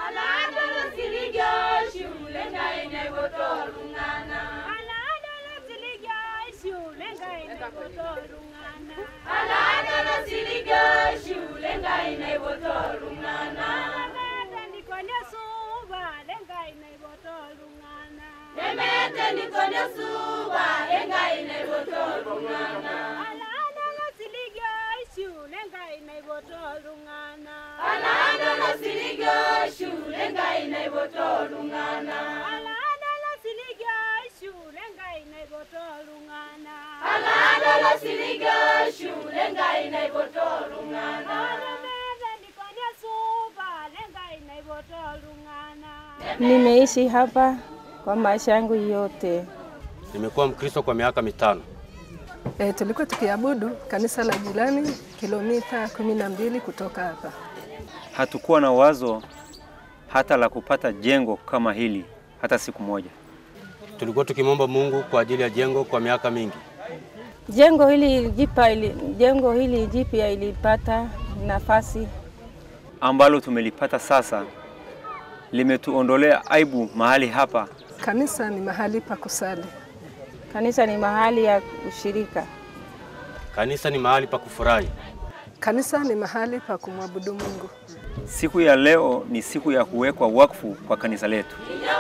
Aladolo siligyo shule ngai nei botolungana. Aladolo siligyo shule ngai nei botolungana. Aladolo siligyo shule ngai nei botolungana. Nemete ndikonya suba lengai nei botolungana. Nemete ndikonya suba lengai nei botolungana. Aladolo siligyo shule ngai nei botolungana. Aladolo siligyo shule ngai nei botolungana. Aladolo siligyo shule ngai nei botolungana. Aladolo siligyo shule ngai nei botolungana. Nemete ndikonya suba lengai nei botolungana. Nimeishi hapa kwa maisha yangu yote. Nimekuwa Mkristo kwa miaka mitano. E, tulikuwa tukiabudu kanisa la jirani kilomita kumi na mbili kutoka hapa. Hatukuwa na wazo hata la kupata jengo kama hili hata siku moja. Tulikuwa tukimwomba Mungu kwa ajili ya jengo kwa miaka mingi. Jengo hili jipa ili, jengo hili jipya ilipata nafasi ambalo tumelipata sasa limetuondolea aibu mahali hapa. Kanisa ni mahali pa kusali. Kanisa ni mahali ya ushirika. Kanisa ni mahali pa kufurahi. Kanisa ni mahali pa kumwabudu Mungu. Siku ya leo ni siku ya kuwekwa wakfu kwa kanisa letu.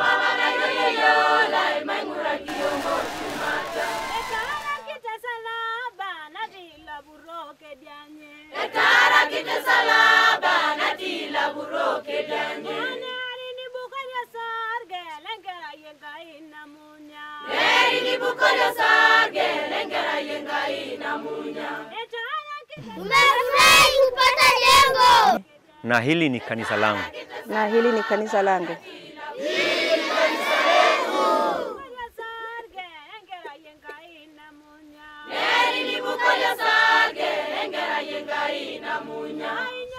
Ekara kite salaba na dila buroke dianye. Ekara kite salaba na dila buroke dianye. Mane ari ni bukanya sarge lengera yenga ina munya. Eri ni bukonya sarge lengera yenga ina munya. Ekara kite Umefurahi kupata jengo. Na hili ni kanisa langu. Na hili ni kanisa langu. bukanya sarge lengera yenga ina munya. Eri ni bukonya sarge lengera yenga ina munya.